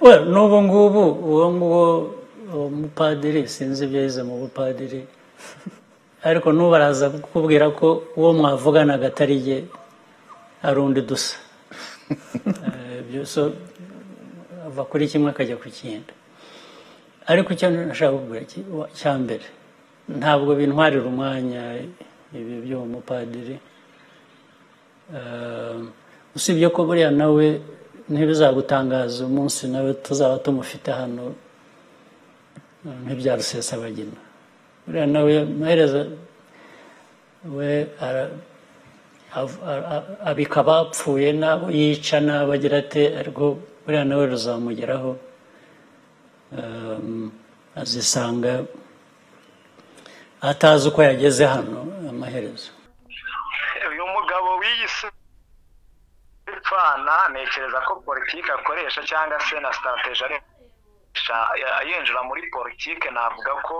Well, n'ubu ngubu uwo nguwo uwo mupadiri sinzi ibyo yize mu bupadiri ariko n'ubu araza kukubwira ko uwo mwavuganaga atari jye ari undi dusa Eh, ibyo so ava kuri kimwe akajya ku kindi ariko icyo nashaka kukubwira ki- wa- cya mbere ntabwo bintwarira umwanya ibi by'uwo mupadiri Eh, usibye ko buriya nawe ntibizagutangaza umunsi nawe tuzaba tumufite hano eh, nk'ibya rusesabagina buriya nawe amaherezo we ara- av- a- a- abika abapfuye n'abo yica n'abo agira ate ariko buriya nawe ruzamugeraho Um, azisanga atazi uko yageze hano amaherezo uyu mugabo wiyise ipfana ntekereza ko politiki akoresha cyangwa se na sitarategi akoresha yinjira muri politiki navuga ko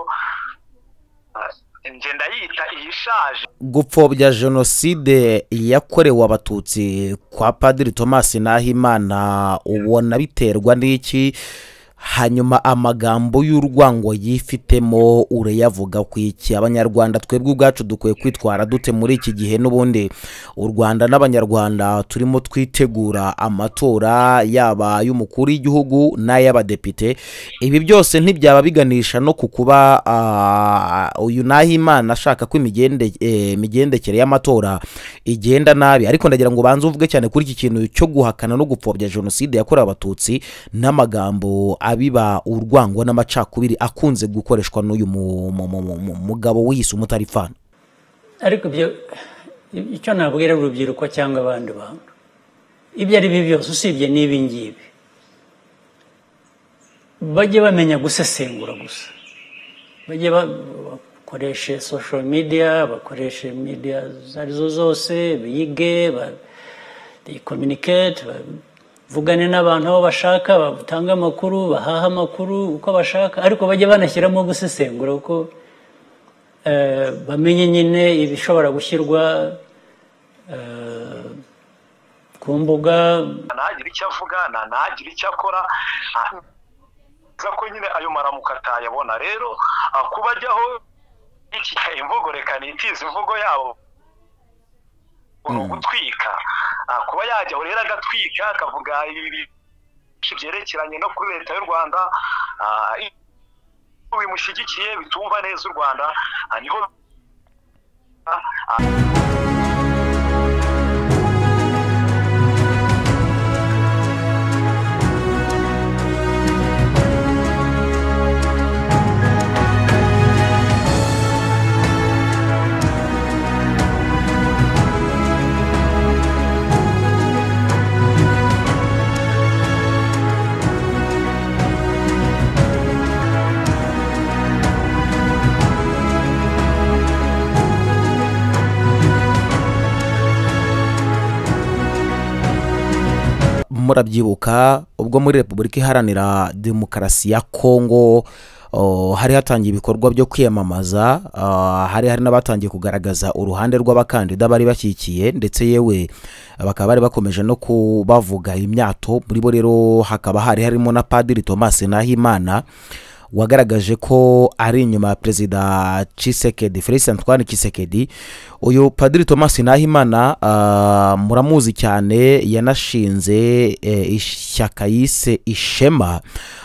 ah, njye ndayita iyishaje gupfobya jenoside yakorewe abatutsi kwa padiri thomas nahimana ubona biterwa n'iki hanyuma amagambo y'urwango yifitemo urayavuga ku iki abanyarwanda twebwe ubwacu dukwiye kwitwara dute muri iki gihe n'ubundi u rwanda n'abanyarwanda turimo twitegura amatora yaba ay'umukuru w'igihugu n'ay'abadepite ibi byose ntibyaba biganisha no ku kuba ah, uyu nahimana ashaka ko imigende- eh, imigendekere y'amatora igenda nabi ariko ndagira ngo ubanze uvuge cyane kuri iki kintu cyo guhakana no gupfobya jenoside yakorewe abatutsi n'amagambo abiba urwango n'amacakubiri akunze gukoreshwa n'uyu mu- mu- mu- mu- mu- mugabo wiyise umutarifana ariko ibyo icyo nabwira urubyiruko cyangwa abandi bantu ibyo ari byo byose usibye n'ibi ngibi bajye bamenya gusesengura gusa bajye ba- bakoreshe sosho midiya bakoreshe midiya izo ari zo zose bige ba- kominikete bavugane n'abantu aho bashaka batange amakuru bahahe amakuru uko bashaka ariko bajye banashyiramo gusesengura kuko eh, bamenye nyine ibishobora gushyirwa eh, ku mbuga ntagire icyo avuga nta- ntagire icyo akora Ah, nza ko nyine ayo maramuko atayabona rero ah, kuba ajyaho iki imvugo reka nitize imvugo yabo ni ugutwika Ah, kuba yajyaho rero agatwika akavuga ibi byinshi byerekeranye no kuri leta y'u rwanda ah, iyo bimushyigikiye bitumva neza u rwanda ah, niho ah, murabyibuka ubwo muri repubulika iharanira demokarasi ya kongo oh, hari hatangiye ibikorwa byo kwiyamamaza ah, hari hari n'abatangiye kugaragaza uruhande rw'abakandida bari bashyigikiye ndetse yewe bakaba bari bakomeje no kubavuga imyato muri bo rero hakaba hari harimo na padiri thomas nahimana wagaragaje ko ari inyuma ya perezida Tshisekedi Felix Antoine Tshisekedi uyu padiri Thomas Nahimana ah, muramuzi cyane yanashinze eh, ishyaka yise Ishema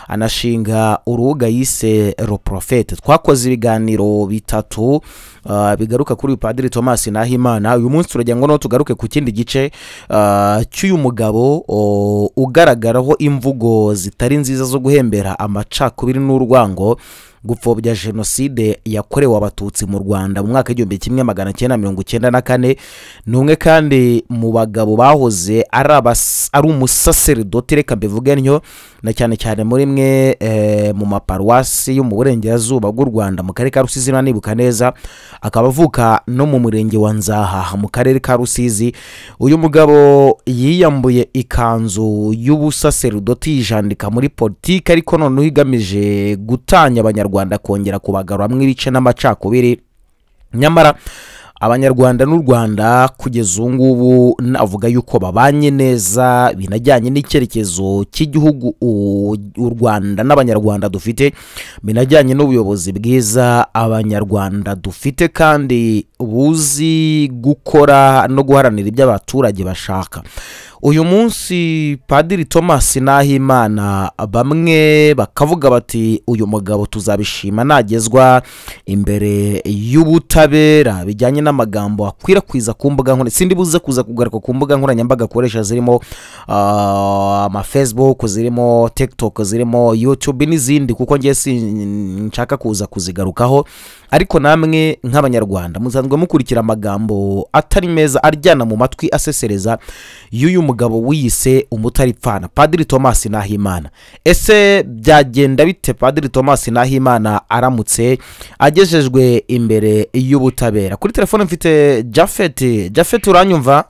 anashinga urubuga yise Roprofete twakoze ibiganiro bitatu ah, bigaruka kuri uyu padiri Thomas Nahimana uyu munsi turagira ngo naho tugaruke ku kindi gice ah, cy'uyu mugabo o, ugaragaraho imvugo zitari nziza zo guhembera amacakubiri n'urwango gupfobya jenoside yakorewe abatutsi mu rwanda mu mwaka w'igihumbi kimwe magana cyenda mirongo icyenda na kane ni umwe kandi mu bagabo bahoze ari abas- ari umusaseridoti reka mbivuge ntyo na cyane cyane muri mwe eh, mu maparuwasi yo mu burengerazuba bw'u rwanda mu karere ka rusizi niba nibuka neza akaba avuka no mu murenge wa nzahaha mu karere ka rusizi uyu mugabo yiyambuye ikanzu y'ubusaseridoti yijandika muri politiki ariko noneho igamije gutanya abanyarwanda kongera kubagaruramo ibice n'amacakubiri nyamara abanyarwanda n'u rwanda kugeza ubu ngubu navuga yuko babanye neza binajyanye n'icyerekezo cy'igihugu u- u rwanda n'abanyarwanda dufite binajyanye n'ubuyobozi bwiza abanyarwanda dufite kandi buzi gukora no guharanira ibyo abaturage bashaka uyu munsi padiri thomas nahimana bamwe bakavuga bati uyu mugabo tuzabishima nagezwa imbere y'ubutabera bijyanye n'amagambo akwirakwiza ku mbuga nkoranyambaga sindi buze kuza kugaruka ku mbuga nkoranyambaga akoresha zirimo ah, amafacebook zirimo tiktok zirimo youtube n'izindi kuko ngiye sinshaka kuza kuzigarukaho ariko namwe nk'abanyarwanda musanzwe mukurikira amagambo atari meza aryana mu matwi asesereza y'uyu mugabo wiyise umutaripfana padiri thomas nahimana ese byagenda bite padiri thomas nahimana aramutse agejejwe imbere y'ubutabera kuri telefone mfite jafeti jafeti uranyumva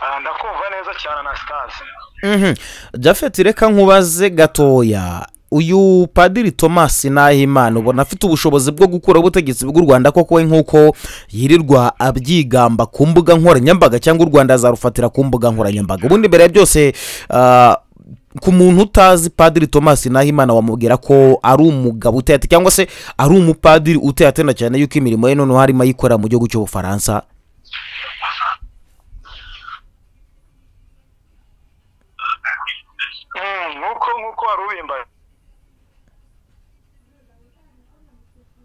Ah, ndakumva neza cyane anastase Mhm. jafeti reka nkubaze gatoya uyu padiri thomas nahimana ubona afite ubushobozi bwo gukura ubutegetsi bw'u rwanda koko we nk'uko yirirwa abyigamba ku mbuga nkoranyambaga cyangwa u rwanda azarufatira ku mbuga nkoranyambaga ubundi mbere ya byose ah, ku muntu utazi padiri thomas nahimana wamubwira ko ari umugabo uteyate cyangwa se ari umupadiri uteyatena cyane yuko imirimo ye noneho harimo ayikorera mu gihugu cy'ubufaransa Mm, nk'uko nk'uko wari ubimba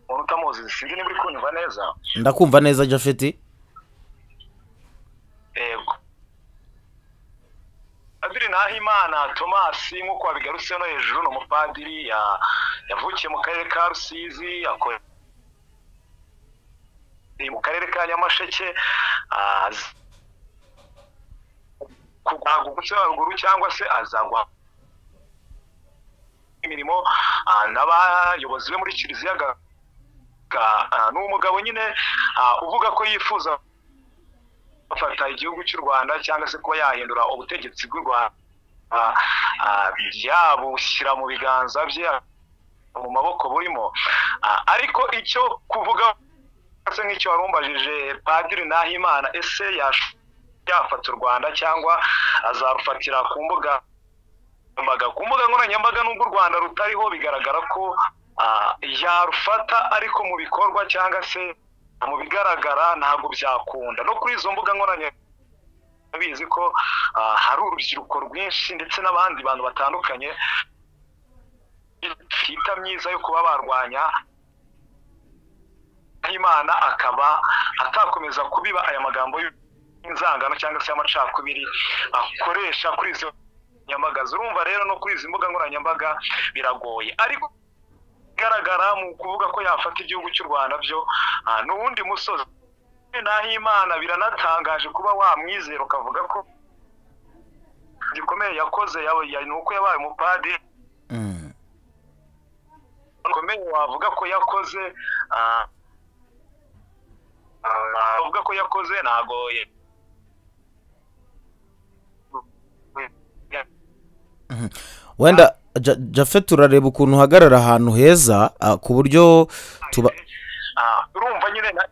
umuntu utamuzi sinzi niba uri kunyumva neza ndakumva neza jafeti yego padiri nahimana tomasi nk'uko wabigarutse no hejuru ni umupadiri ya- yavukiye mu karere ka rusizi akora ni mu karere ka nyamasheke ah, azi- kugwa gusa haruguru cyangwa se azagwa imirimo ah, n'abayobozi be muri kiliziya ga- ga- ah, ni umugabo nyine ah, uvuga ko yifuza gufata igihugu cy'u rwanda cyangwa se kuba yahindura ubutegetsi bw'u rwanda ah, ah, yabushyira mu biganza bye mu maboko burimo Ah, ariko icyo kuvuga se nk'icyo wari umbajije padiri nahimana ese yash- yafata u rwanda cyangwa azarufatira ku mbuga nkoranyambaga ku mbuga nkoranyambaga n'ubwo u rwanda rutariho bigaragara ko ah, yarufata ariko mu bikorwa cyangwa se mu bigaragara ntabwo byakunda no kuri izo mbuga nkoranyambaga bizi ko ah, hari urubyiruko rwinshi ndetse n'abandi bantu batandukanye bita myiza yo kuba barwanya nk'imana akaba atakomeza kubiba aya magambo y'inzangano cyangwa se y'amacakubiri akoresha kuri izo nyambaga urumva rero no kuri izi mbuga nkoranyambaga biragoye ariko igaragara mu kuvuga ko yafata igihugu cy'u rwanda byo ah, ni uwundi musozi naho imana biranatangaje kuba wamwizera ukavuga ko gikomeye yakoze yaba- ya- ni uko yabaye umupadiri Mm. komeye wavuga ko yakoze ah, ah, wavuga ko yakoze ntago ye- wenda Ja- jafeti urareba ukuntu uhagarara ahantu heza ah, ku buryo tuba Ah, urumva nyine na-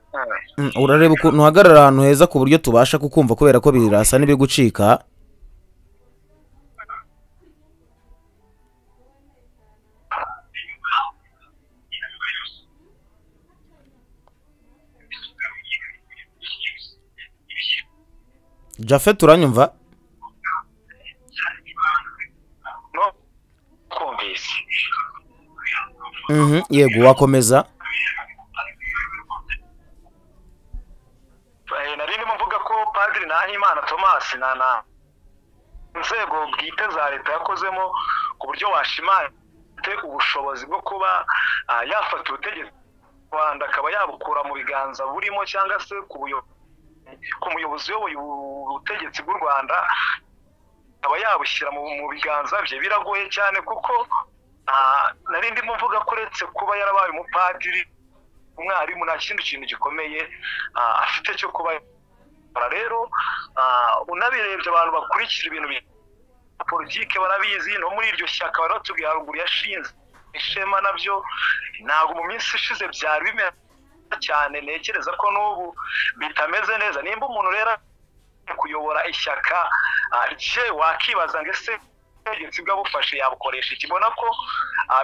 eh, Mm, urareba ukuntu uhagarara ahantu heza ku buryo tubasha kukumva kubera ko birasa n'ibiri gucika jafeti uranyumva no kumvise Mhm, yego wakomeza Eh, nari ndimo mvuga ko padiri nahimana tomasi na na inzego bwite za leta yakozemo ku buryo washimante ubushobozi bwo kuba ah, yafata ubutegetsi bw'u rwanda akaba yabukura mu biganza burimo cyangwa se ku buyo- ku muyobozi uyoboye ubu- ubutegetsi bw'u rwanda akaba yabushyira mu mu biganza bye biragoye cyane kuko ah, nari ndimo mvuga ko uretse kuba yarabaye umupadiri umwarimu nta kindi kintu gikomeye ah, afite cyo kuba yakora rero ah, unabirebye abantu bakurikira ibintu bya politike barabizi no muri iryo shyaka bari batubwiye haruguru yashinze ishema nabyo ntabwo mu minsi ishize byari bimeze cyane ntekereza ko n'ubu bitameze neza nimba umuntu rero kuyobora ishyaka rye wakibaza ngo ese ubutegetsi bwabufashe yabukoresha iki mbona ko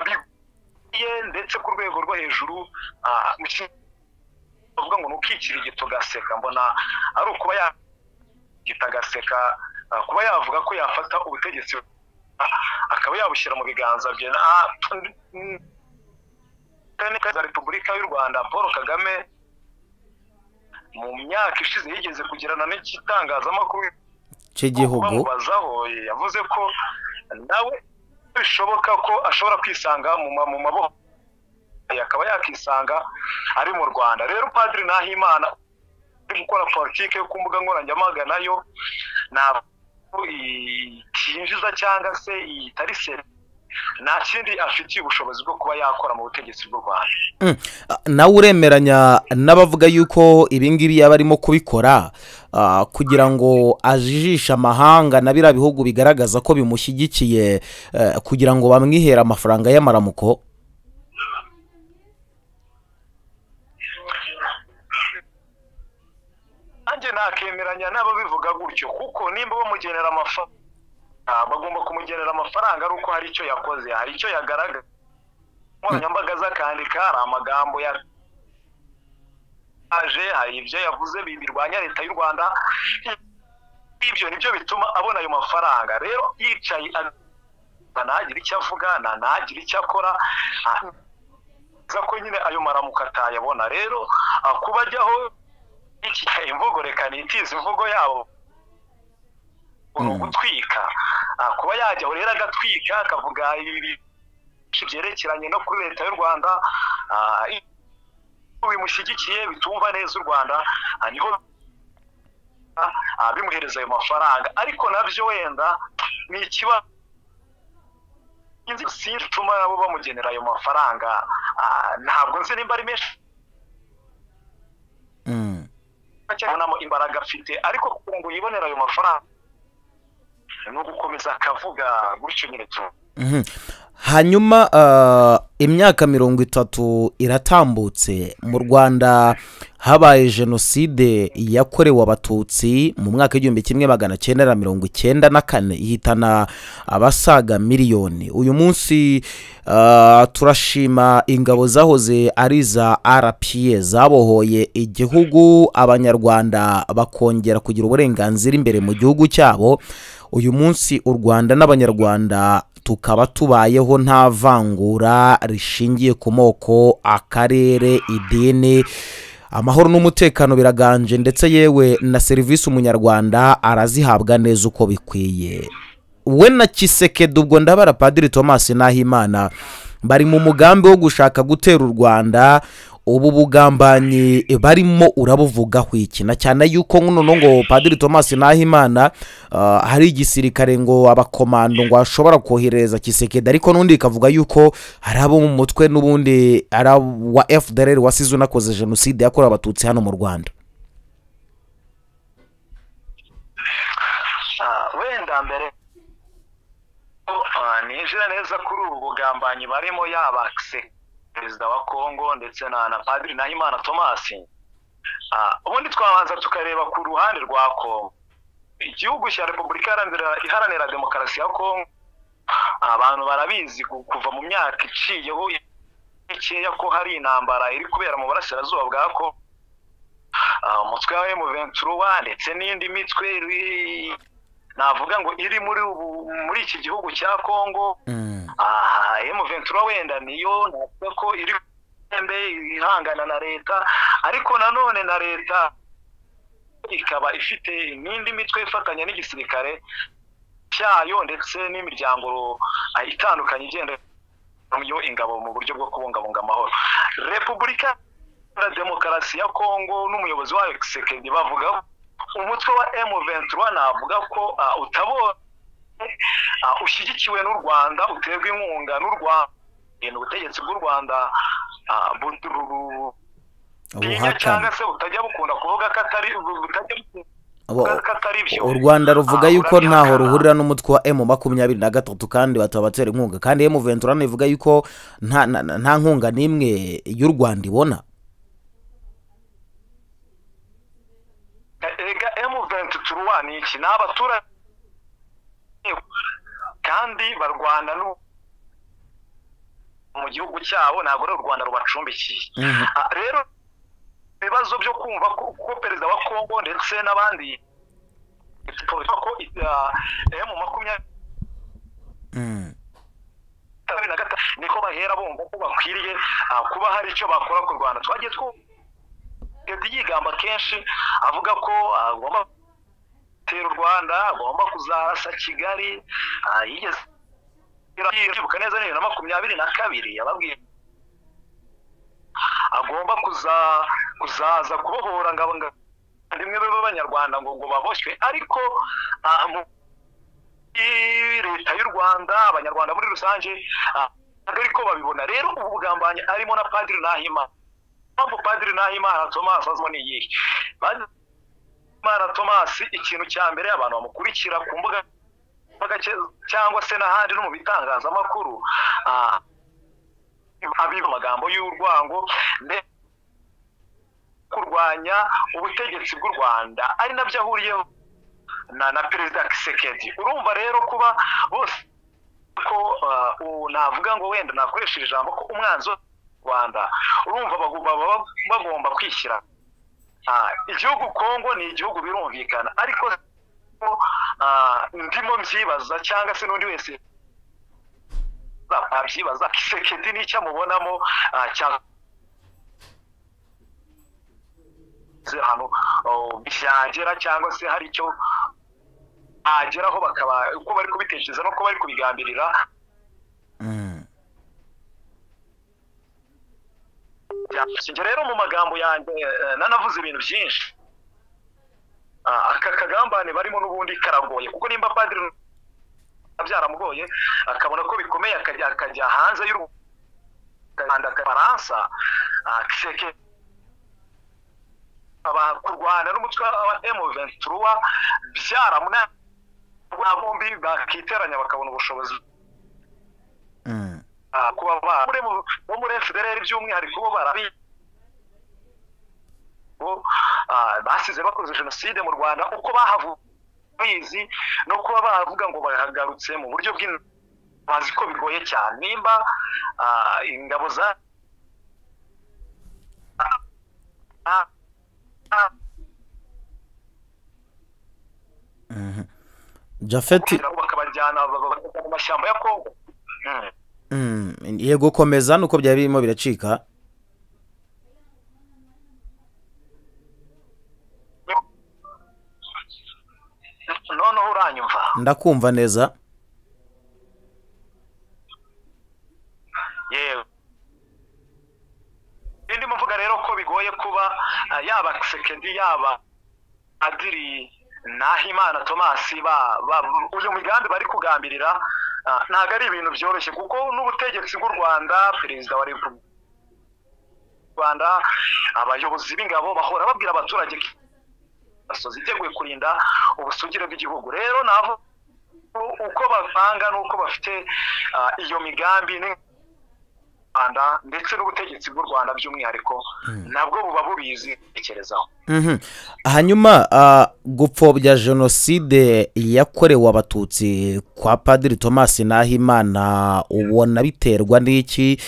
bigiye ndetse ku rwego rwo hejuru bavuga ngo ni ukikira igito ugaseka mbona ari ukuba yagita agaseka kuba yavuga ko yafata ubutegetsi akaba yabushyira mu biganza bye za repubulika y'u rwanda paul kagame mu myaka ishize yigeze kugirana n'igitangazamakuru cy'igihugu yavuze ko nawe bishoboka ko ashobora kwisanga mu maboko akaba yakisanga ari mu rwanda rero padiri nahimana uri gukora politiki yo ku mbuga nkoranyambaga nayo ntabwo yinjiza cyangwa se itari serivisi nta kindi afitiye ubushobozi bwo kuba yakora mu butegetsi bw'u rwanda nawe uremeranya n'abavuga yuko ibingibi yaba arimo kubikora kugira ngo ajijishe amahanga na biriya bihugu bigaragaza ko bimushyigikiye kugira ngo bamwihere amafaranga y'amaramuko nanjye nakemeranya n'ababivuga gutyo kuko nimba bamugenera amafaranga bagomba kumugenera amafaranga ari uko hari icyo yakoze hari icyo yagaragaza nkoranyambaga z'akandika hari amagambo yaje hari ibyo yavuze birwanya leta y'u rwanda ibyo nibyo bituma abona ayo mafaranga rero yicaye ntagire icyo avuga ntagire icyo akora ko nyine ayo maramuko atayabona rero kuba ajyaho imvugo reka nitize imvugo yabo ni ugutwika kuba yajyaho rero agatwika akavuga ibintu byerekeranye no kuri leta y'u rwanda bimushyigikiye bitumva neza u rwanda niho bimuhereza ayo mafaranga ariko nabyo wenda ni ikibazo sinzi ituma nabo bamugenera ayo mafaranga ntabwo nzi nimba ari menshi abonamo imbaraga afite ariko kugira ngo yibonere ayo mafaranga ni ugukomeza akavuga gutyo nyine tu hanyuma imyaka mirongo itatu iratambutse mu rwanda habaye jenoside yakorewe abatutsi mu mwaka w'igihumbi kimwe magana cyenda na mirongo icyenda na kane ihitana abasaga miliyoni uyu munsi turashima ingabo zahoze ari iza arapiye zabohoye igihugu abanyarwanda bakongera kugira uburenganzira imbere mu gihugu cyabo uyu munsi u rwanda n'abanyarwanda tukaba tubayeho nta vangura rishingiye ku moko akarere idini amahoro n'umutekano biraganje ndetse yewe na serivisi umunyarwanda arazihabwa neza uko bikwiye we na kisekedi ubwo ndabara padiri thomas nahimana bari mu mugambi wo gushaka gutera u rwanda ubu bugambanyi barimo urabuvugaho iki na cyane yuko noneho ngo padiri thomas nahimana hari igisirikare ngo abakomando ngo ashobora kohereza kisekedi ariko n'undi ikavuga yuko hari abo mu mutwe n'ubundi ari wa fdr wasize unakoze jenoside yakorewe abatutsi hano mu rwanda wenda mbere nijira neza kuri ubu bugambanyi barimo yaba perezida wa kongo ndetse na na padiri nahimana thomas ubundi twabanza tukareba ku ruhande rwa kongo igihugu cya repubulika iharanira demokarasi ya kongo abantu barabizi kuva mu myaka iciyeho mikeya ko hari intambara iri kubera mu burasirazuba bwa kongo umutwe wa emuventuruwa ndetse n'indi mitwe navuga ngo iri muri ubu muri iki gihugu cya kongo emuventura wenda niyo navuga ko iri ku ihangana na leta ariko nanone na leta ikaba ifite n'indi mitwe ifatanya n'igisirikare cyayo ndetse n'imiryango itandukanye igenda yo ingabo mu buryo bwo kubungabunga amahoro repubulika ya demokarasi ya kongo n'umuyobozi wayo sekedi bavuga umutwe wa M23 navuga ko utabonye ushyigikiwe n'u Rwanda uterwa inkunga n'u Rwanda ubutegetsi bw'u Rwanda cyangwa se butajya bukunda kuvuga ko atari butajya Abo- Kandi ko atari byo. u rwanda ruvuga Ah, yuko ntaho urabihakana. ruhurira n'umutwe wa emu makumyabiri na gatatu kandi batabatera inkunga kandi emu ventura ivuga yuko nta nta- nta nkunga n'imwe y'u rwanda ibona erega M23 ni iki ni abaturage kandi barwana n'u- mu gihugu cyabo ntabwo ari u rwanda rubacumbikiye Mhm. Ah, rero ibibazo byo kumva ko ko perezida wa kongo ndetse n'abandi bivuga ko emu makumyabiri Mm. na gatatu niko bahera bumva ko bakwiriye ah, kuba hari icyo bakora ku rwanda twagiye twumva leta yigamba kenshi avuga ko agomba gutera u rwanda agomba kuzarasa kigali ah, yigeze kwibuka neza ni bibiri na makumyabiri na kabiri yababwiye agomba kuza kuzaza kubohora ngabo rimwe b'abanyarwanda ngo ngo baboshywe ariko ah, mu- i- leta y'u rwanda abanyarwanda muri rusange ah, ntabwo ariko babibona rero ubu bugambanyi arimo na padiri nahimana impamvu padiri nahimana thomas azmo ni iyihe Padiri nahimana thomas ikintu cya mbere abantu bamukurikira ku mbuga mbuga cye- cyangwa se n'ahandi no mu bitangazamakuru ah, abiba amagambo y'urwango ndetse kurwanya ubutegetsi bw'u rwanda ari nabyo ahuriyeho na na perezida kisekedi urumva rero kuba bose ko ah, ubu navuga ngo wenda nakoresheje ijambo ko umwanzi wo mu rwanda urumva bagomba baba bagomba kwishyira Ah, igihugu kongo ni igihugu birumvikana ariko ah, ndimo mbyibaza cyangwa se n'undi wese abyibaza kisekedi n'icyo amubonamo ah, cyangwa se ahantu oh, byagera cyangwa se hari icyo ageraho bakaba uko bari kubitekereza n'uko bari kubigambirira Mm. njye rero mu magambo yanjye eh, nanavuze ibintu byinshi Ah, aka kagambane barimo n'ubundi karagoye kuko nimba padiri byaramugoye akabona ko bikomeye akajya akajya hanze y'u Rwanda akafaransa kiseke aba- kurwana n'umutwe wa M23 byaramunaniye aba bombi bakiteranya bakabona ubushobozi Mm. Ah, kuba ba- muri mu- bo muri fdr by'umwihariko bo barabi bo, ah, basize bakoze jenoside mu rwanda uko bahavuze no kuba bavuga ngo bahagarutse mu buryo bw'in- bazi ko bigoye cyane nimba ah, ingabo za ah, ah, ah, jafeti bakabajyana ba- ba- ba- mu mashyamba ya kongo Mm. Mm, yego komeza nuko byari birimo biracika noneho uranyumva ndakumva neza yewe indi muvuga rero ko bigoye kuba ah, yaba kisekedi yaba adiri nahimana tomasi ba ba- uyu migambi bari kugambirira ah, ntabwo ari ibintu byoroshye kuko n'ubutegetsi bw'u rwanda perezida wa repubulika y'u rwanda abayobozi b'ingabo bahora babwira abaturage ko imisozi iteguye kurinda ubusugire bw'igihugu rero nabo uko bavanga n'uko bafite ah, iyo migambi ni- rwanda ndetse n'ubutegetsi bw'u rwanda by'umwihariko nabwo buba bubizi tekerezaho Mhm. hanyuma ah, gupfobya jenoside yakorewe abatutsi kwa padiri thomas nahimana ubona biterwa n'iki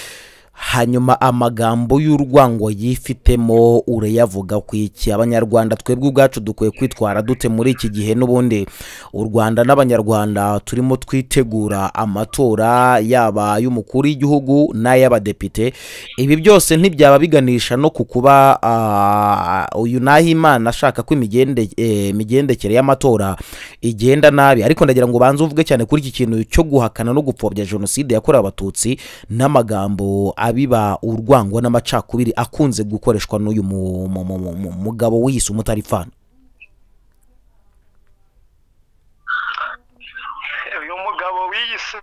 hanyuma amagambo y'urwango yifitemo urayavuga ku iki abanyarwanda twebwe ubwacu dukwiye kwitwara dute muri iki gihe n'ubundi u rwanda n'abanyarwanda turimo twitegura amatora yaba ay'umukuru w'igihugu n'ay'abadepite ibi byose ntibyaba biganisha no ku kuba ah, uyu nahimana ashaka ko imigende- eh, imigendekere y'amatora igenda nabi ariko ndagira ngo ubanze uvuge cyane kuri iki kintu cyo guhakana no gupfobya jenoside yakorewe abatutsi n'amagambo abiba urwango n'amacakubiri akunze gukoreshwa n'uyu mu- mu- mu- mu- mugabo wiyise umutarifana uyu mugabo wiyise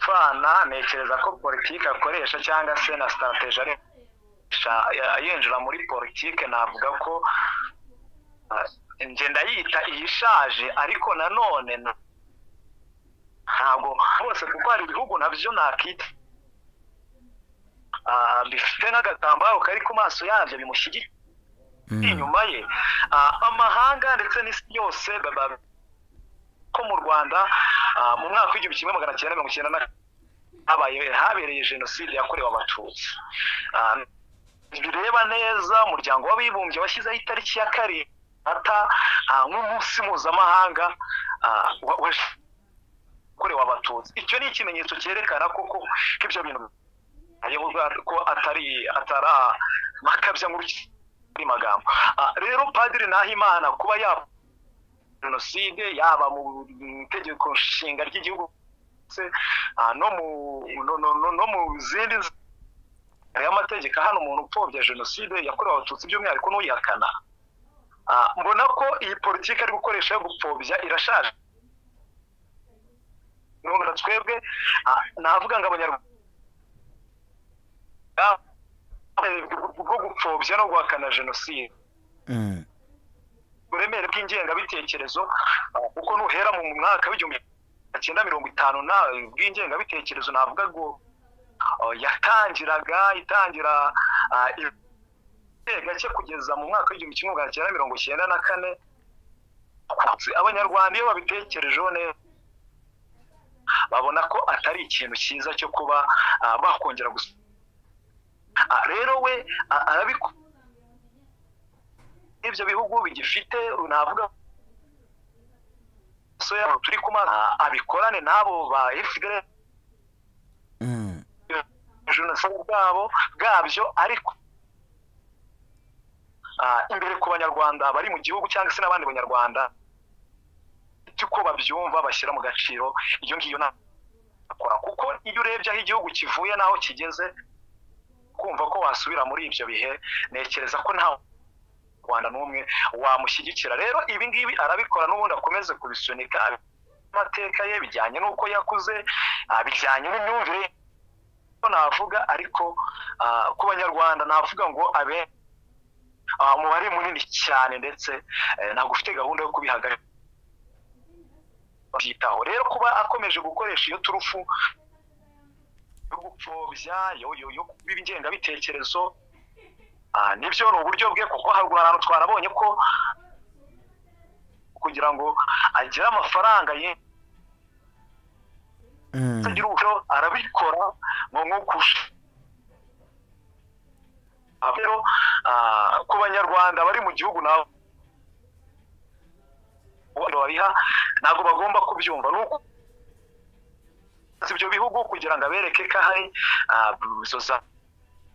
pfana ntekereza ko politiki akoresha cyangwa se na sitarategi akoresha yinjira muri politiki navuga ko ah, njye ndayita iyishaje ariko nanone ntabwo bose kuko hari ibihugu nabyo nakita bifite n'agatambaro kari ku maso yabyo bimushyigikiye inyuma ye amahanga ndetse n'isi yose ko mu rwanda mu mwaka w'igihumbi kimwe magana cyenda mirongo icyenda na habereye jenoside yakorewe abatutsi bireba neza umuryango w'abibumbye washyizeho itariki ya karindwi ata nk'umunsi mpuzamahanga wakorewe abatutsi icyo ni ikimenyetso cyerekana koko ko ibyo bintu ko atari atari amakabya muri magambo rero padiri nahimana kuba yaba jenoside yaba mu itegeko nshinga ry'igihugu no mu zindi y'amategeko hano umuntu upfobya jenoside yakorewe abatutsi by'umwihariko n'uyihakana mbona ko iyi politiki ari gukoresha yo gupfobya irashaje nubwo twebwe navuga ngo abanyarwanda bwo gupfobya no guhakana jenoside uburemere bw'ingengabitekerezo kuko nuhera mu mwaka w'igihumbi cyenda mirongo itanu nawe bw'ingengabitekerezo navuga ngo yatangiraga itangira gake kugeza mu mwaka w'igihumbi kimwe magana cyenda mirongo icyenda na kane abanyarwanda iyo babitekerejeho neza babona ko atari ikintu cyiza cyo kuba bakongera gusa rero we arabikora ibyo bihugu bigifite navuga so yabo turi kumara abikorane n'abo ba FDL jenoside bwabo bwabyo ariko imbere ku banyarwanda bari mu gihugu cyangwa se n'abandi banyarwanda uko babyumva bashyira mu gaciro iyo ngiyo nakora kuko iyo urebye aho igihugu kivuye n'aho kigeze kumva ko wasubira muri ibyo bihe ntekereza ko ntawe rwanda n'umwe wamushyigikira rero ibi ngibi arabikora n'ubundi akomeze kubisunika amateka ye bijyanye n'uko yakuze bijyanye n'imyumvire ko navuga ariko ku banyarwanda navuga ngo abe umubare munini cyane ndetse ntabwo ufite gahunda yo kubihagarika byitaho rero kuba akomeje gukoresha iyo turufu yo gupfobya yo kuba ingengabitekerezo nibyo ni uburyo bwe kuko haruguru ahantu twarabonye ko kugira ngo agire amafaranga ye agira uburyo arabikora ngo nkukushe rero ku banyarwanda bari mu gihugu nabo babiha ntabwo bagomba kubyumva nuko ibyo bihugu kugira ngo abereke ko ahari izo za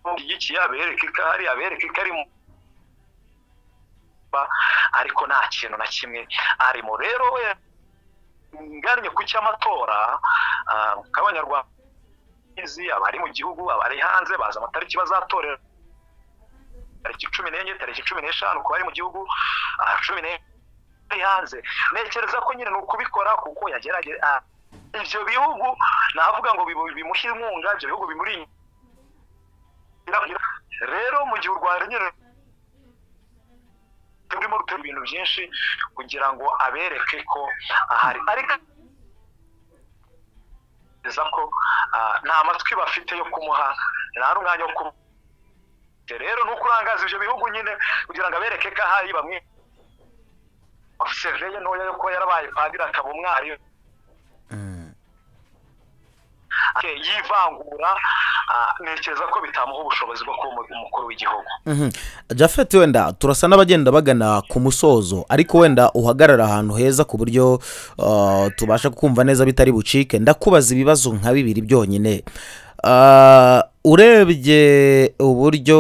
ishyigikiye abereke ko ahari abereke ko ari mu ariko nta kintu na kimwe arimo rero we nganye ku cy'amatora nk'abanyarwanda abari mu gihugu abari hanze bazi amatariki bazatorera tariki cumi n'enye tariki cumi n'eshanu ku bari mu gihugu cumi n'enye hanze ntekereza ko nyine ni ukubikora kuko yagerageza ibyo bihugu navuga ngo bimuhe inkunga ibyo bihugu bimuri rero mu gihe u rwanda nyine turimo rutera ibintu byinshi kugira ngo abereke ko ahari ariko ko nta matwi bafite yo kumuha nta n'umwanya wo kumuha rero ni ukurangaza ibyo bihugu nyine kugira ngo abereke ko ahari bamwe ofiseveye ntoya yo kuba yarabaye padiri akaba umwari yivangura ntekereza ko bitamuha ubushobozi bwo kuba umukuru w'igihugu jafete wenda turasa n'abagenda bagana ku musozo ariko wenda uhagarara ahantu heza ku buryo tubasha kumva neza bitari bucike ndakubaza ibibazo nka bibiri byonyine urebye uburyo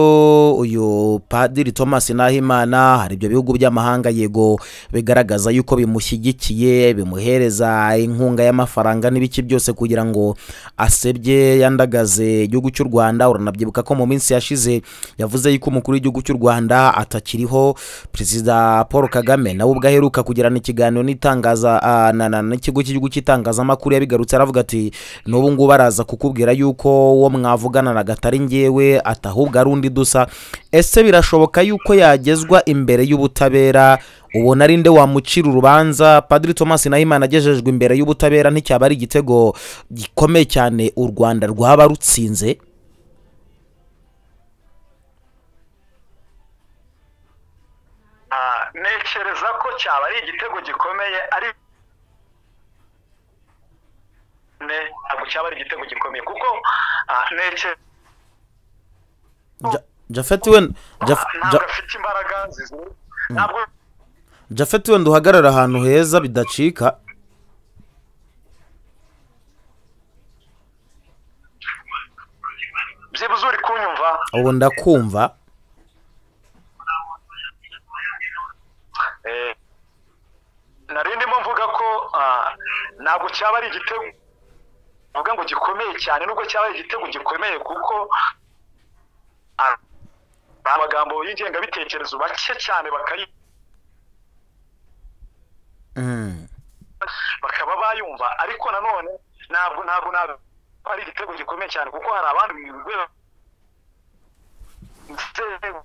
uyu padiri thomas nahimana hari ibyo bihugu by'amahanga yego bigaragaza yuko bimushyigikiye bimuhereza inkunga y'amafaranga n'ibiki byose kugira ngo asebye yandagaze igihugu cy'u rwanda uranabyibuka ko mu minsi yashize yavuze yuko umukuru w'igihugu cy'u rwanda atakiriho perezida paul kagame nawe ubwo aheruka kugirana ikiganiro n'itangaza n'ikigo cy'igihugu cy'itangazamakuru yabigarutse aravuga ati n'ubu ngubu araza kukubwira yuko uwo mwavugana wakoranaga atari ngewe ati ahubwo ari undi dusa ese birashoboka yuko yagezwa imbere y'ubutabera ubona ari nde wamucira urubanza padiri thomas nahimana agejejwe imbere y'ubutabera nticyaba ari igitego gikomeye cyane u rwanda rwaba rutsinze ntekereza ko cyaba ari igitego gikomeye ari ntabwo cyaba ari igitego gikomeye kuko Ja- jafet wenda Jaf- ntabwo Ja- afite imbaraga zizi- ntabwo jafet wenda uhagarara ahantu heza bidacika byibuze uri kunyumva ubu ndakumva Eh, nari ndimo mvuga ko ah, ntabwo cyaba ari igitego mvuga ngo gikomeye cyane nubwo cyaba ari igitego gikomeye kuko ah, ni amagambo y'ingengabitekerezo bake cyane bakayi Mm. bakaba bayumva ariko nanone ntabwo ntabwo ntabwo ari igitego gikomeye cyane kuko hari abandi mu rwego inzego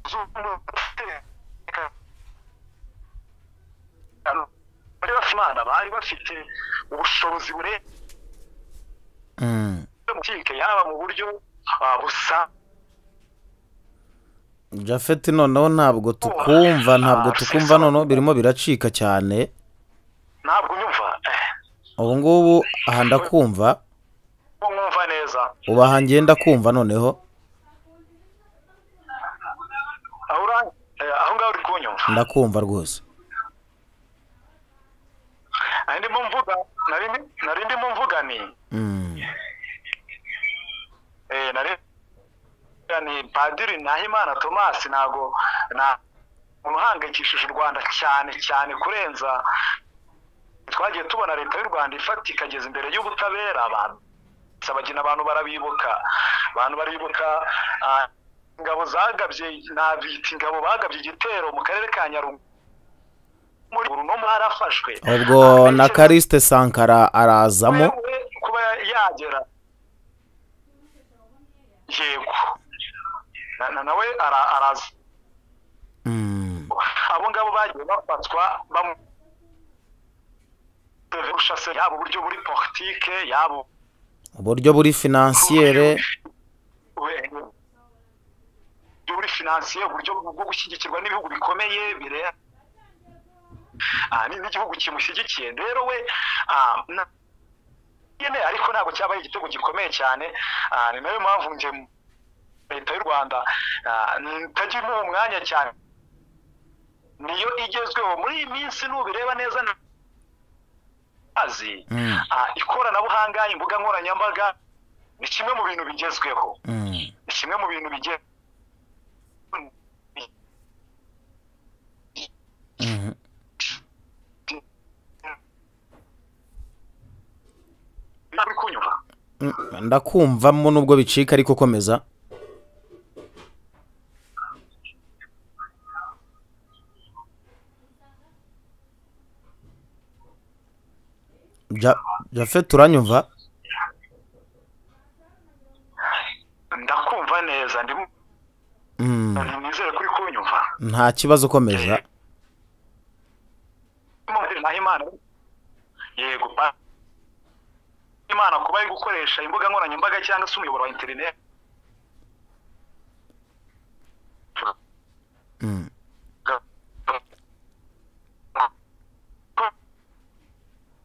z'umutekano bari bafite imana bari bafite ubushobozi burenze Mm. mu kike yaba mu buryo ah, busa jafet noneho ntabwo tukumva ntabwo tukumva noneho birimo biracika cyane ntabwo unyumva Eh, ubu ngubu aha ndakumva ubu mwumva neza ubu aha ngenda kumva noneho aho ura- eh, aho ngaho uri kunyumva ndakumva rwose nari ndimo mvuga nari ndi- nari ndimo mvuga ni Mm. Eh, nare yani padiri nahimana thomas ntago nta umuntu uhangayikishije u rwanda cyane cyane kurenza twagiye tubona leta y'u rwanda ifata ikageza imbere y'ubutabera abantu sabagina abantu barabibuka abantu baribuka ah, ingabo zagabye nabita ingabo bagabye igitero mu karere ka nyaruguru muri ubu no mwarafashwe ubwo na karisite sankara arazamo wewe kuba yagera yego Na- na- nawe ara- araza Mm. abo ngabo bagiye bafatwa bamu- kurusha se yaba uburyo buri politike yaba uburyo buri finansiyere we- uburyo buri finansiye uburyo bwo gushyigikirwa n'ibihugu bikomeye bire Ah, ni- n'igihugu kimushyigikiye rero we ah, na- nyine ariko ntabwo cyaba ari igitego gikomeye cyane Ah, ni nayo mpamvu nje mu- leta y'u rwanda ah, ntajya imuha umwanya cyane niyo igezweho muri iyi minsi nubireba neza na- azi Mm. ah, ikoranabuhanga imbuga nkoranyambaga ni kimwe mu bintu bigezweho Mm. ni kimwe mu bintu bigiye Mhm. uri kunyura Mm, ndakumvamo nubwo bicika ariko komeza Ja- jafet uranyumva ndakumva neza ndimo Mm, nizere ko uri kunyumva nta kibazo komeza Mubiri naho imana yego pa imana kuba ari gukoresha imbuga nkoranyambaga cyangwa se umuyoboro wa interineti Mm.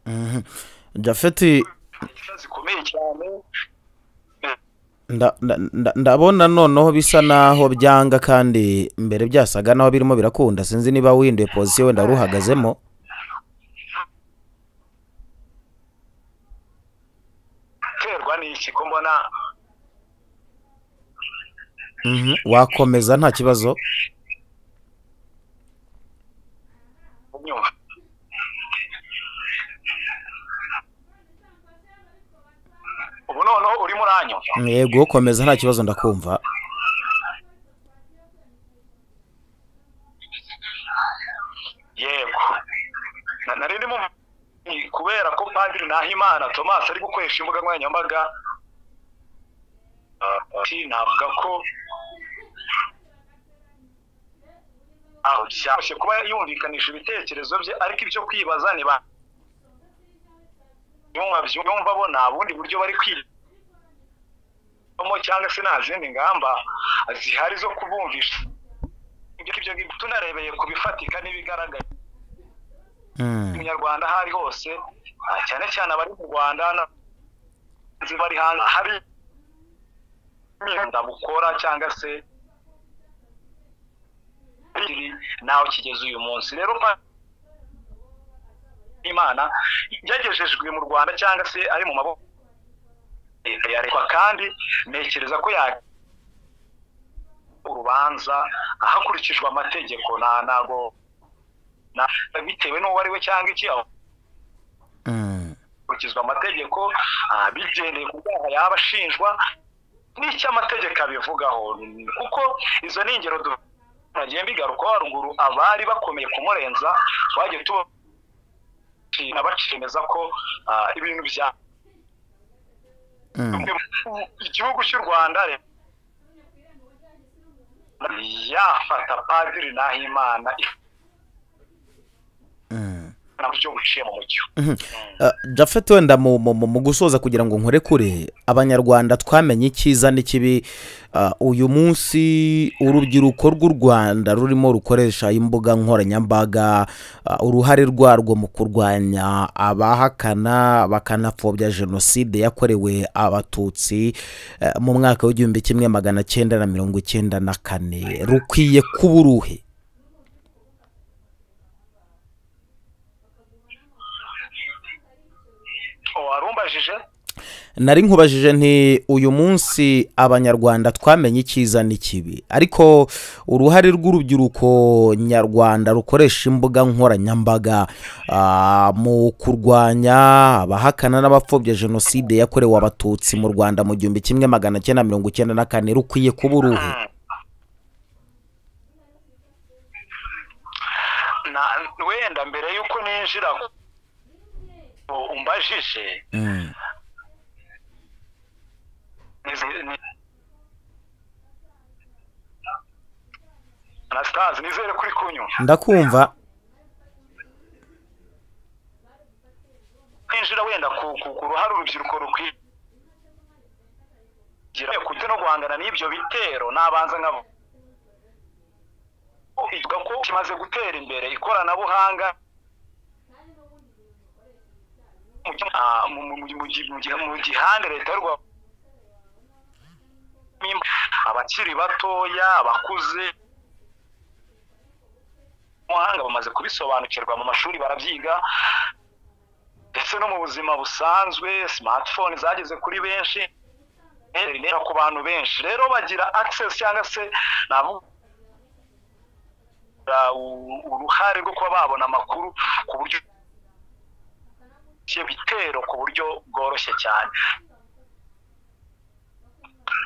Mhm. jafet zikomeye cyane nda- nda- nda- ndabona noneho bisa naho byanga kandi mbere byasaga naho birimo birakunda sinzi niba winduye pozisiyo wenda wari uhagazemo terwa n'iki ko mbona Mhm. wakomeza nta kibazo unyumva ubu noneho urimo uranyumva yego komeza nta kibazo ndakumva yego Na- nari ndimo mv- kubera ko padiri nahimana thomas ari gukoresha imbuga nkoranyambaga ah, ah, navuga ko aho cyoroshye kuba yumvikanisha ibitekerezo bye ariko ibyo kwibaza ni ba byumva bo nta bundi buryo bari kwigamo cyangwa se nta zindi ngamba zihari zo kubumvisha ibyo ngibyo tunarebeye ku bifatika n'ibigaragara umunyarwanda aho ari hose cyane cyane abari mu rwanda bari hanze hari imyenda bukora cyangwa se nawe kigeze uyu munsi rero imana yagejejwe mu rwanda cyangwa se ari mu maboko leta ya leta kandi ntekereza ko ya urubanza hakurikijwe amategeko nta ntago bitewe n'uwo ari we cyangwa iki hakurikizwa amategeko bigendeye ku byaha yaba ashinjwa n'icyo amategeko abivugaho kuko izo ni ingero tunagiye mbigarukaho haruguru abari bakomeye kumurenza twagiye tuba bacemeza ko ibintu bya igihugu cy'u rwanda yafata padiri n'ahimana jafete wenda mu gusoza kugira ngo nkore kure abanyarwanda twamenye icyiza n'ikibi uyu munsi urubyiruko rw'u rwanda rurimo rukoresha imbuga nkoranyambaga uruhare rwarwo mu kurwanya abahakana bakanapfobya jenoside yakorewe abatutsi mu mwaka w'igihumbi kimwe magana cyenda na mirongo icyenda na kane rukwiye kuba uruhe warumbajije nari nkubajije nti uyu munsi abanyarwanda twamenye icyiza n'ikibi ariko uruhare rw'urubyiruko nyarwanda rukoresha imbuga nkoranyambaga mu kurwanya abahakana n'abapfobya jenoside yakorewe abatutsi mu rwanda mu gihumbi kimwe magana cyenda mirongo icyenda na kane rukwiye kuba uruhe wenda mbere y'uko ninjira umbajije anasitazi nizere kuri kunywa ndakumva kwinjira wenda ku ruhare urubyiruko rukwiye kujya no guhangana n'ibyo bitero nabanza nkabo ivuga ko kimaze gutera imbere ikoranabuhanga mu gihande leta y'u rwanda abakiri batoya abakuze umuhanga bamaze kubisobanukirwa mu mashuri barabyiga ndetse no mu buzima busanzwe simatifone zageze kuri benshi ku bantu benshi rero bagira akisesi cyangwa se uruhare rwo kuba babona amakuru ku buryo bitero ku buryo bworoshye cyane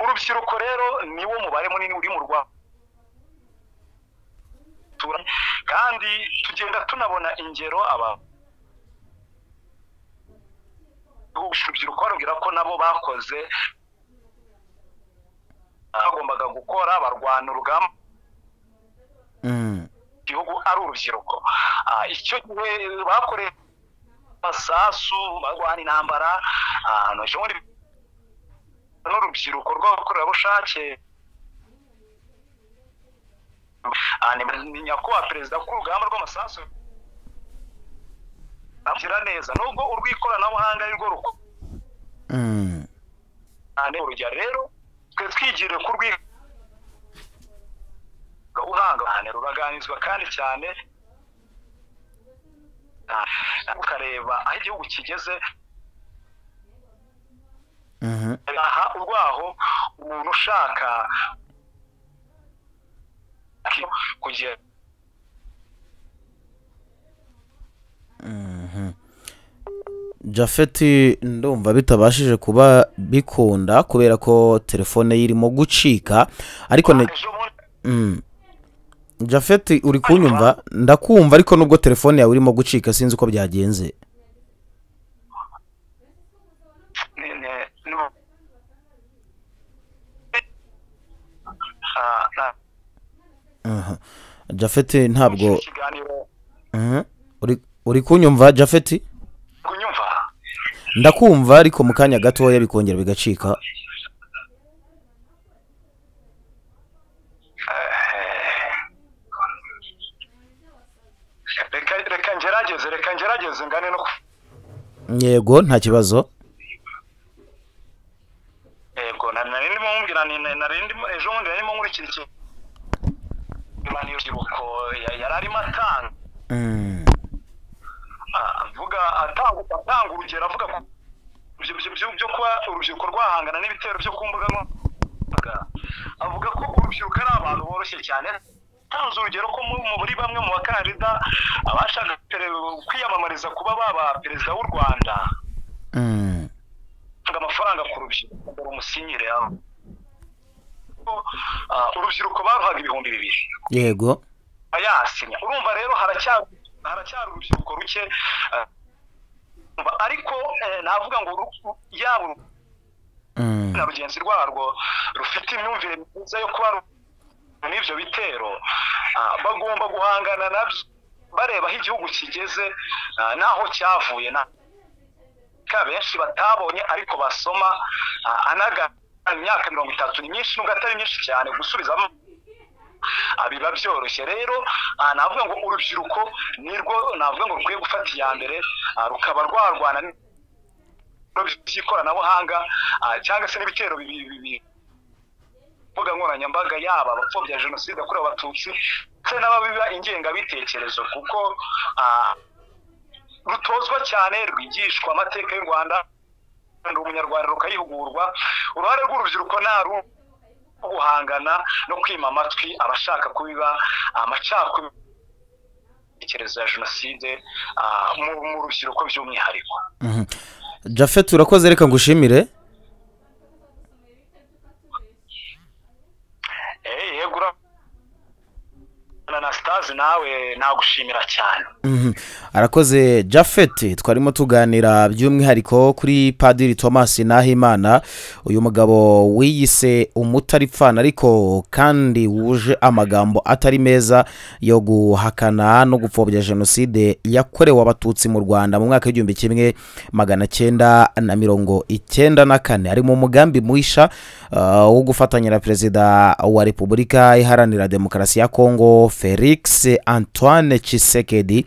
urubyiruko rero niwo mubare munini uri mu rwanda kandi tugenda tunabona ingero aba urubyiruko barubwira ko nabo bakoze bagombaga gukora barwana urugamba igihugu ari urubyiruko icyo gihe bakoreye amasasu barwana intambara n'urubyiruko rw'abakorerabushake ni nyakubahwa perezida k'urugamba rw'amasasu amushyira neza nubwo urw'ikoranabuhanga ari rwo ruko urugero rero twe twigire ku rw'ikoranabuhanga ruraganizwa kandi cyane ukareba aho igihugu kigeze aha urwaho umuntu ushaka kugera jafeti ndumva bitabashije kuba bikunda kubera ko telefone ye irimo gucika ariko ne jafeti uri kunyumva ndakumva ariko nubwo telefone yawe irimo gucika sinzi uko byagenze aha jafeti ntabwo iki kiganiro Mhm. Uri- uri kunyumva jafeti kunyumva ndakumva ariko mu kanya gatoya bikongera bigacika reka reka ngerageze reka ngerageze ngane no ku- yego nta kibazo yego na- nari ndimo mubwira ni- na- nari ndimo ejo bundi nari ndimo nkurikira iki- imana y'urubyiruko ya- yari arimo atanga Mm. avuga atanga atanga urugero avuga ku byo- byo- byo- byo kuba urubyiruko rwahangana n'ibitero byo ku mbuga nkoranyambaga avuga ko urubyiruko ari abantu boroshye cyane atanze urugero ko mu- mu- muri bamwe mu bakandida abashaka pere- kwiyamamariza kuba baba perezida w'u rwanda Mm. atanga amafaranga ku rubyiruko ngo rumusinyire aho Ah, urubyiruko baruhaga ibihumbi bibiri yego yasinya urumva rero haracyari haracyari urubyiruko ruke eh, urumva, ariko eh, navuga ngo uru- yaba uru- Mm. na rugenzi rwarwo rufite imyumvire myiza yo kuba ru- n'ibyo bitero ah, bagomba guhangana nabyo bareba aho igihugu kigeze ah, n'aho cyavuye na ka benshi batabonye ariko basoma ah, anaga imyaka mirongo itatu ni myinshi nubwo atari myinshi cyane gusubizamo ah, biba byoroshye rero ah, navuga ngo urubyiruko nirwo navuga ngo rukwiye gufata iya mbere ah, rukaba rwarwana n- ibikorwa by'ikoranabuhanga ah, cyangwa se n'ibitero bibi- bibi- mbuga nkoranyambaga yaba abapfobya jenoside yakorewe abatutsi ndetse n'ababiba ingengabitekerezo kuko ah, rutozwa cyane rwigishwa amateka y'u rwanda kandi umunyarwanda rukayihugurwa uruhare rw'urubyiruko ni aru guhangana no kwima amatwi abashaka kubiba amacakubiri intekerezo ya jenoside ah, mu mu rubyiruko by'umwihariko Mhm. jafeti urakoze reka ngushimire Eh, yego ura- ananastazi nawe nagushimira cyane Mhm. arakoze jafeti twarimo tuganira by'umwihariko kuri padiri thomas nahimana uyu mugabo wiyise umutaripfana ariko kandi wuje amagambo atari meza yo guhakana no gupfobya jenoside yakorewe abatutsi mu rwanda mu mwaka w'igihumbi kimwe magana cyenda na mirongo icyenda na kane ari mu mugambi mwisha uh, wo gufatanya na perezida wa repubulika iharanira demokarasi ya kongo felix antoine chisekedi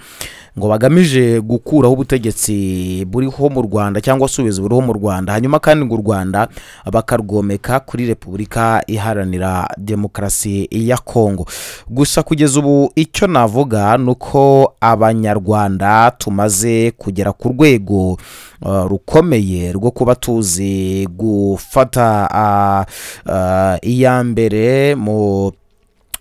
ngo bagamije gukuraho ubutegetsi buriho mu rwanda cyangwa se ubuyobozi buriho mu rwanda hanyuma kandi ngo u rwanda bakarwomeka kuri repubulika iharanira demokarasi ya kongo gusa kugeza ubu icyo navuga ni uko abanyarwanda tumaze kugera ku rwego uh, rukomeye rwo kuba tuzi gufata uh, uh, iya mbere mu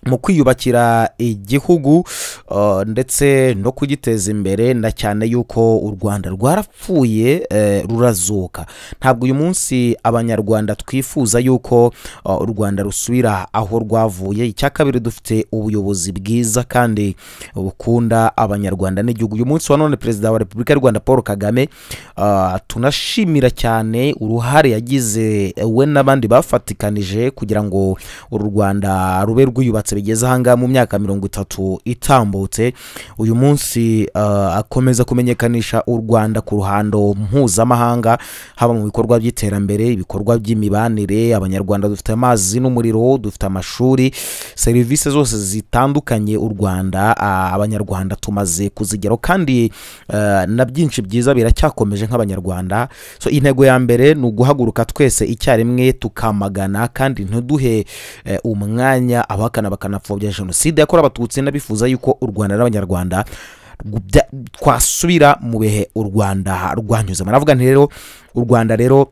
mu kwiyubakira igihugu uh, ndetse no kugiteza imbere na cyane yuko u rwanda rwarapfuye eh, rurazuka ntabwo uyu munsi abanyarwanda twifuza yuko uh, u rwanda rusubira aho rwavuye icya kabiri dufite ubuyobozi bwiza kandi bukunda abanyarwanda n'igihugu uyu munsi wa none perezida wa repubulika y'u rwanda paul kagame uh, tunashimira cyane uruhare yagize eh, we n'abandi bafatikanije kugira ngo uru rwanda rube rwiyubatse bigeze ahangaha mu myaka mirongo itatu itambutse uyu munsi uh, akomeza kumenyekanisha u rwanda ku ruhando mpuzamahanga haba mu bikorwa by'iterambere ibikorwa by'imibanire abanyarwanda dufite amazi n'umuriro dufite amashuri serivisi zose zitandukanye u rwanda ah, abanyarwanda tumaze kuzigeraho kandi eh, na byinshi byiza biracyakomeje nk'abanyarwanda so intego ya mbere ni uguhaguruka twese icyarimwe tukamagana kandi ntiduhe eh, umwanya abahakana bakanapfobya jenoside yakorewe abatutsi n'abifuza yuko u rwanda n'abanyarwanda rwubya- twasubira mu bihe u rwanda rwanyuzemo navuga nti rero u rwanda rero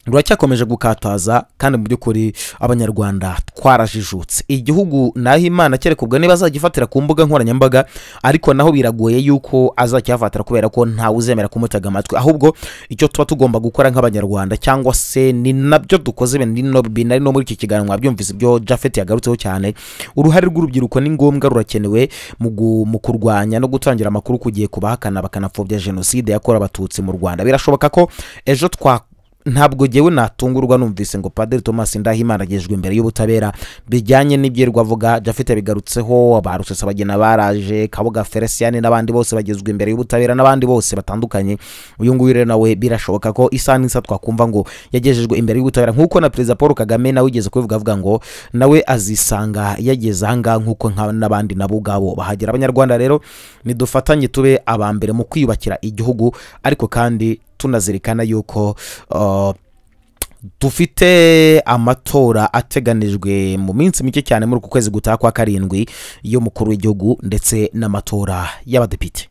ruracyakomeje gukataza kandi mu by'ukuri abanyarwanda twarajijutse igihugu naho imana kereka ubwo niba azagifatira ku mbuga nkoranyambaga ariko naho biragoye yuko azakihafatira kubera ko ntawe uzemera kumutega amatwi ahubwo icyo tuba tugomba gukora nk'abanyarwanda cyangwa se ni nabyo dukoze ibi ni no- binari no muri iki kiganiro mwabyumvise ibyo jafet yagarutseho cyane uruhare rw'urubyiruko ni ngombwa rurakenewe mu gu- mu kurwanya no gutangira amakuru ku gihe ku bahakana bakanapfobya jenoside yakorewe abatutsi mu rwanda birashoboka ko ejo twa ntabwo ngewe natungurwa numvise ngo padiri thomas ndahimana agejwe imbere y'ubutabera bijyanye n'ibyirirwa avuga jafite bigarutseho ba rusesabagina baraje kabuga felicien n'abandi bose bagezwa imbere y'ubutabera n'abandi bose batandukanye uyu nguyu rero nawe birashoboka ko isa n'isa twakumva ngo yagejejwe imbere y'ubutabera nk'uko na perezida paul kagame nawe ugeze kubivuga avuga ngo nawe azisanga yageze ahangaha nk'uko nka n'abandi nabo ubwabo bahagera abanyarwanda rero nidufatanye tube aba mbere mu kwiyubakira igihugu ariko kandi tunazirikana yuko uh, dufite amatora ateganijwe mu minsi mike cyane muri uku kwezi gutaha kwa karindwi y'umukuru w'igihugu ndetse n'amatora y'abadepite